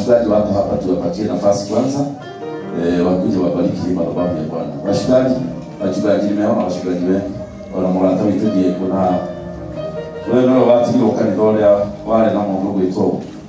wachungaji wako hapa, tuwapatie nafasi kwanza eh, wakuje wabariki hii madhabahu ya Bwana. Wachungaji, wachungaji, nimeona wachungaji wengi ona mũrata witũ Diego na we nĩwe watigirwo kanitha ũrĩa warĩ na mũndũ gwĩtwo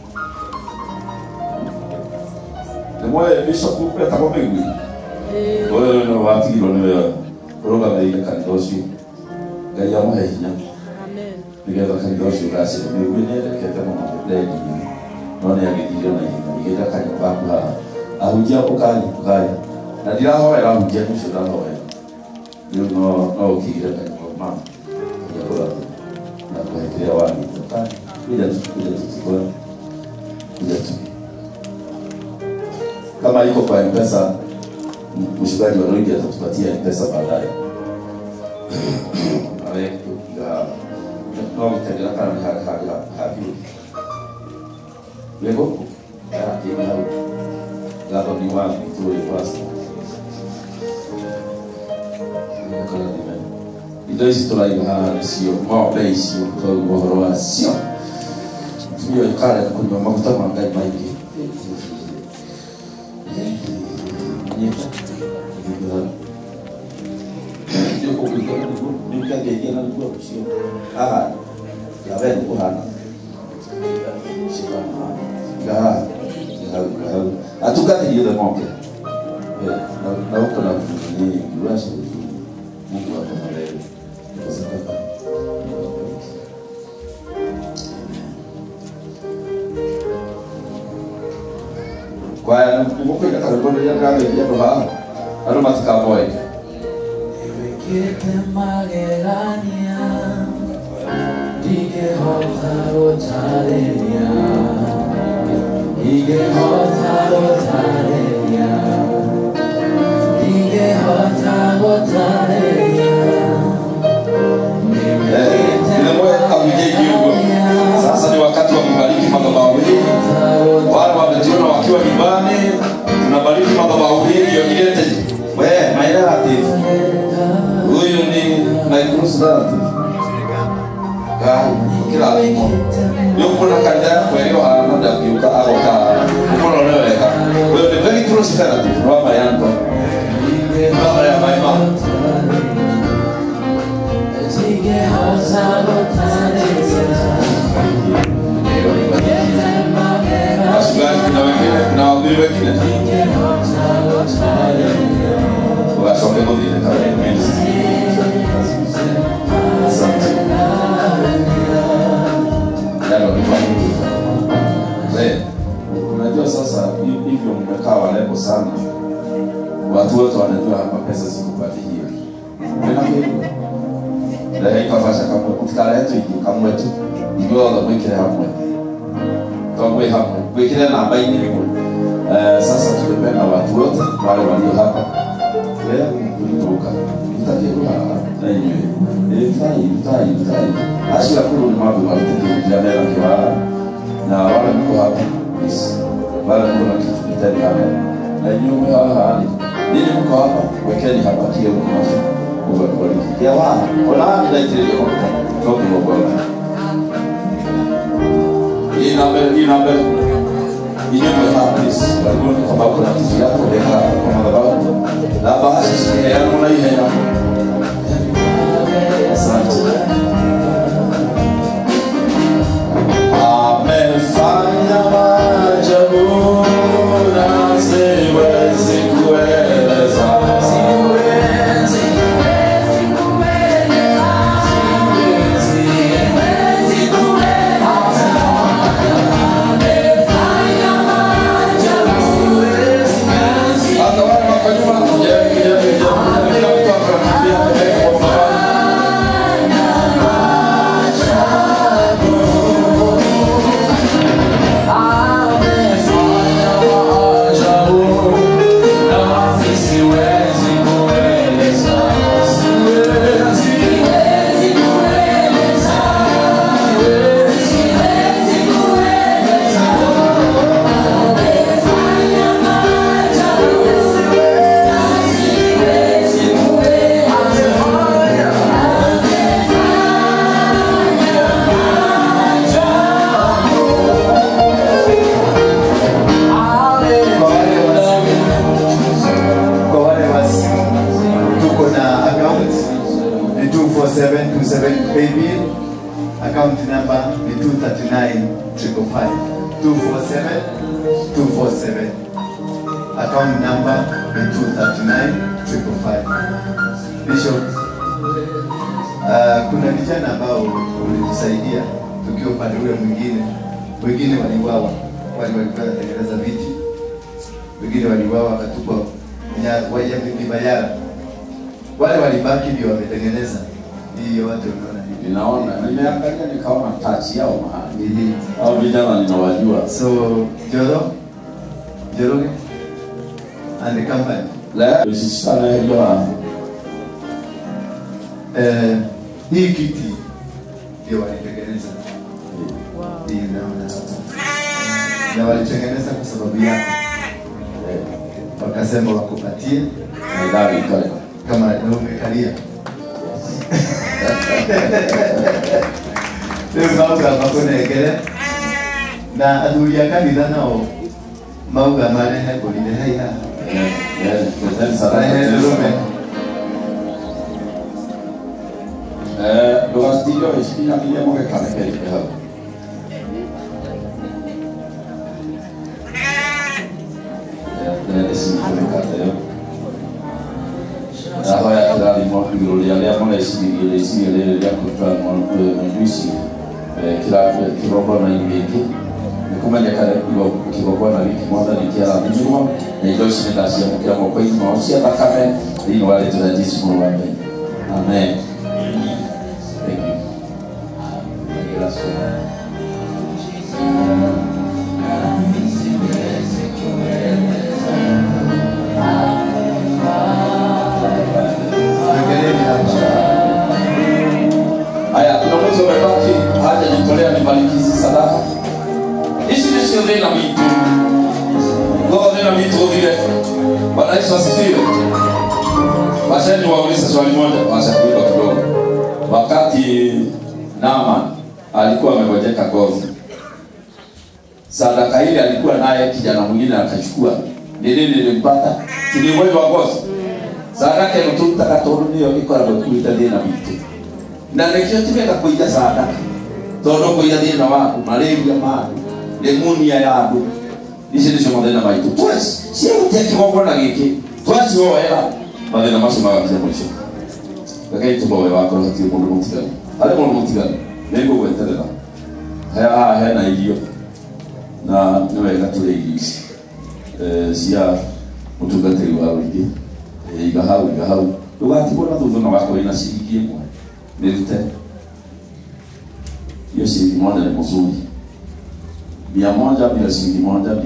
nĩmwe bishop etagwo mĩgui ũyũ nĩwe watigirwo nĩwe ũrũgamĩrĩire kanitha ũcio ngai amũhe hinya nĩgetha kanitha ũcio ũgacĩre mĩgui nĩendekete mũno ndendi no nĩ agĩthire na ihenya igĩta kanyũmba gaku haha ahunjia ũkari ũkari na ndirahoera ahunjia nĩcio ndahoera rĩu no no ũkigire kanyũmba mama ya kũratha na kuhekelea wani ukari kuja tu kuja tu kikoni kuja tu kama iko kwa mpesa mshukaji wa Roidi atatupatia mpesa baadaye awe kupiga no kutendera kana ni hali hali hapi lego ya kimi hau gato ni wangu tu ile pasta kana ni mimi indo ici tũraiga haha nĩcio ng'ombe icio twaigua ũhoro wacio tuyo ikareka kũnyua maguta ma ngai maingĩ nĩũkĩangeithia na niguo ũcio haha yawe nĩ kũhana iga hau hau atungatĩrie the ng'ombe na uko na vitu nyingi urasha Mungu akubariki kwa sababu kwaya nĩmũkũiga karwĩmbo rĩrĩa ndĩrageithia andũ haha andũ matikamoeke Wĩkĩte magegania ndingĩhota gũtarĩria ndingĩhota gũtarĩria ndingĩhota gũtarĩria Nimwe ahujeni huko. Sasa ni wakati wa kubariki madhabahu hii. Wale wametuona wakiwa nyumbani, tunabariki madhabahu hii ndio ilete we my relative. Huyu ni my close relative. Gai, kila mtu. Yuko na kanisa yako iliyo hana ndakiuka agoka. Ukono leweka. Wewe ni very close relative. Baba yangu. Baba ya my mom. Wachungaji kuna wengine, kuna wahubiri wengine. Wasonge mwingine kama ministry. Asante. Nalo ni kwa Mungu. Eh, Unajua sasa hi- hivyo mmekaa warembo sana. Watu wote wanajua hapa pesa ziko kwa hiyo. Mbona hivyo? Ndio ikafasha kama kutikala yetu iki kamwe tu. Ndio wala mwekele hamwe. Tongwe hamwe. Mwekele namba ini rimwe. Eh, sasa tumependa watu wote wale walio hapa. Leo kuliruka. Itakiruka na yeye. Eh, tai, tai, tai. Ashira kuru ni mambo malitende kujamela kwa na wale mko hapa. Yes. Wale mko na kitu kitani hapa. Na nyume hawa hali. Nini mko hapa? Wekeni hapa kile mko nacho. Kwa kwa ya wa. Ona ndio ile kwa kwa kwa kwa. Hii namba hii namba inyume hapa please. Walikuwa kama kuna kitu yako weka kwa madhabahu. Na bahasha shikia yangu na hii hela. Asante. Amefanya maajabu na siwezi kueleza. Hata wale wako nyuma, je, je, je, je, kila mtu hapa paybill account number ni 239 555 247 247 account number ni 239 555 Bishop uh, kuna vijana ambao ulitusaidia tukiwa upande ule mwingine wengine waliuawa wale walikuwa wanatengeneza viti wengine waliuawa wakatupwa nya- waje mibayara wale walibaki ndio wametengeneza hii yote unaona hivi ninaona nimeangalia nikaona tachi yao mahali Hii. au vijana ninawajua so Joro Joroge and the company leo sisana hiyo eh, hii kiti ndio walitengeneza hii naona hapa na walitengeneza kwa sababu yako wakasema wakupatie ndani kale kama na umekalia rĩu mauga makũnengere na athuri a kanitha nao mauga marehe ngũrire hai haha marehe ndũrũme ndũgatirio ĩcinyanĩrie mũgekarekerie hau nĩcikũrĩkateo ndahoya kĩrathimo igũrũ rĩa arĩa mareciririe rĩciria rĩrĩ rĩa kũruta ng'ondu ici kĩgongona-inĩ gĩkĩ nĩ kũmenyekane kĩgongona gĩkĩ mwathani kĩarathimirwo na indo ici nĩ ndaciamũkĩra moko-inĩ mao cia thakame thĩinĩ wa rĩtwa rĩa jesu mũrũ wa ngai amen Thank you. Gracias. Ongereni hapa Haya, kuna mtu amebaki hajajitolea nibariki hizi sadaka. Hizi ndizo thina mitu. Ngo thina mitu vile. Bwana Yesu asifiwe. Wacha niwaulize swali moja, wacha kuiba kidogo. Wakati Naaman alikuwa amegojeka ngozi, sadaka ile alikuwa naye, kijana mwingine akachukua. Ni nini nilimpata? Si ni ugonjwa wa ngozi? Sadaka ĩno tũrutaga tondũ nĩyo ĩkoragwo ĩkuĩte thĩna witũ na nĩkĩo tigeka kũiga sadaka tondũ kũiga thĩna waku malaria ma andũ lemunia ya andũ ici nĩcio mathĩna maitũ ciahutia kĩgongona gĩkĩ twacioera mathĩna macio magakia mũico rekei tũmoe wakorwo hatirĩ mũndũ mũtiganu harĩ mũndũ mũtiganu nĩngũgweterera haha hena irio na nĩ wega tũrĩ irio ici eh, cia mũtungatĩri wa ũingĩ Eh, iga hau iga hau ndũgatigwo na thutha no gakorwo na ciringi ĩmwe nĩrute hiyo shilingi moja ni mzuri mia moja bila shilingi moja ni 99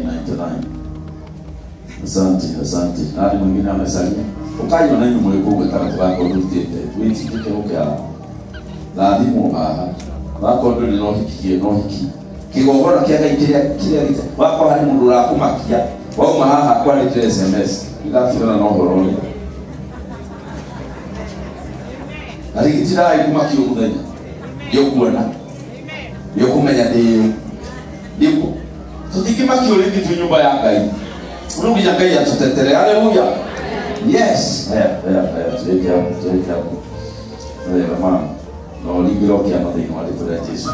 asante asante nani mwingine amesalia ukayo nanyu mwĩkũgwe karatu gako ndutĩte wĩtikĩke ũkĩa rathimwo haha gako ndũ nĩ nohikie nohiki kĩgongona kĩa ngai kĩrĩa kĩrĩa gĩte wakwa harĩ mũndũ ũrakũmakia wauma haha kwandĩkĩre sms igatigana na ũhoro ũrĩa arigitirai kumakio mũthenya nĩũkuona nĩũkũmenya ndĩũ nĩguo tũtingĩmakio rĩngĩ twĩ nyũmba ya ngai rĩu nginya ngai atũtetere haleluya yes haya haya haya tuweke hapo tuweke hapo wega mama na ũringĩro kĩama thĩinĩ wa rĩtwa rĩa jesu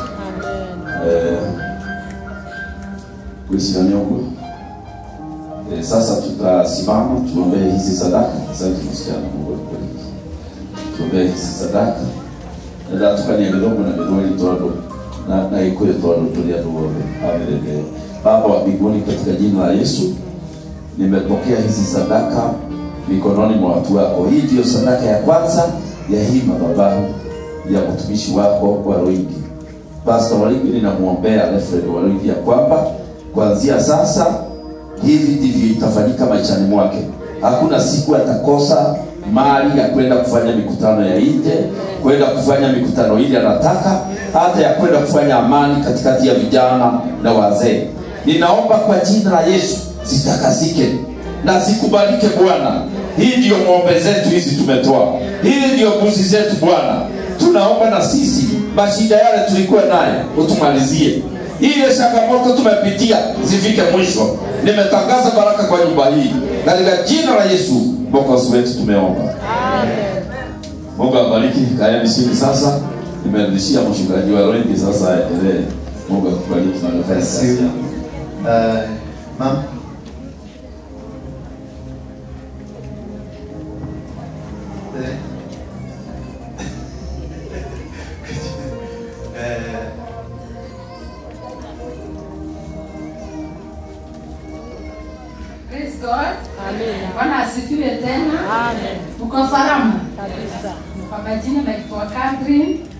gwĩcira nĩ ũguo Eh, sasa tutasimama tuombee hizi sadaka asante msichana mungu akubariki tuombee hizi sadaka ndatukania gĩthũngũ na gĩthweri tondũ na na gĩkũyũ tondũ tũrĩ andũ othe amerendeo baba wa mbinguni katika jina la yesu nimepokea hizi sadaka mikononi mwa watu wako hii ndiyo sadaka ya kwanza ya hii madhabahu ya mtumishi wako wa Roigi. Pastor Waringi ninamwombea Alfred Waringi ya kwamba kuanzia sasa hivi ndivyo itafanyika maishani mwake. Hakuna siku atakosa mali ya kwenda kufanya mikutano ya nje, kwenda kufanya mikutano ile anataka, hata ya kwenda kufanya amani katikati ya vijana na wazee. Ninaomba kwa jina la Yesu zitakasike na zikubalike Bwana. Hii ndiyo ng'ombe zetu hizi tumetoa, hii ndiyo mbuzi zetu Bwana. Tunaomba na sisi mashida yale tulikuwa nayo utumalizie, ile changamoto tumepitia zifike mwisho. Nimetangaza baraka kwa nyumba hii katika jina la Yesu mwokozi wetu tumeomba. Mungu abariki. Kaeni chini sasa, nimerudishia mchungaji wa wengi sasa endelee. Mungu akubariki na nafanya Bless kazi you. yako. Uh, ma'am. Eh. Eh, Praise God. Amina. Bwana asifiwe tena. Amen. Uko salama? Kabisa. Kwa majina naitwa Catherine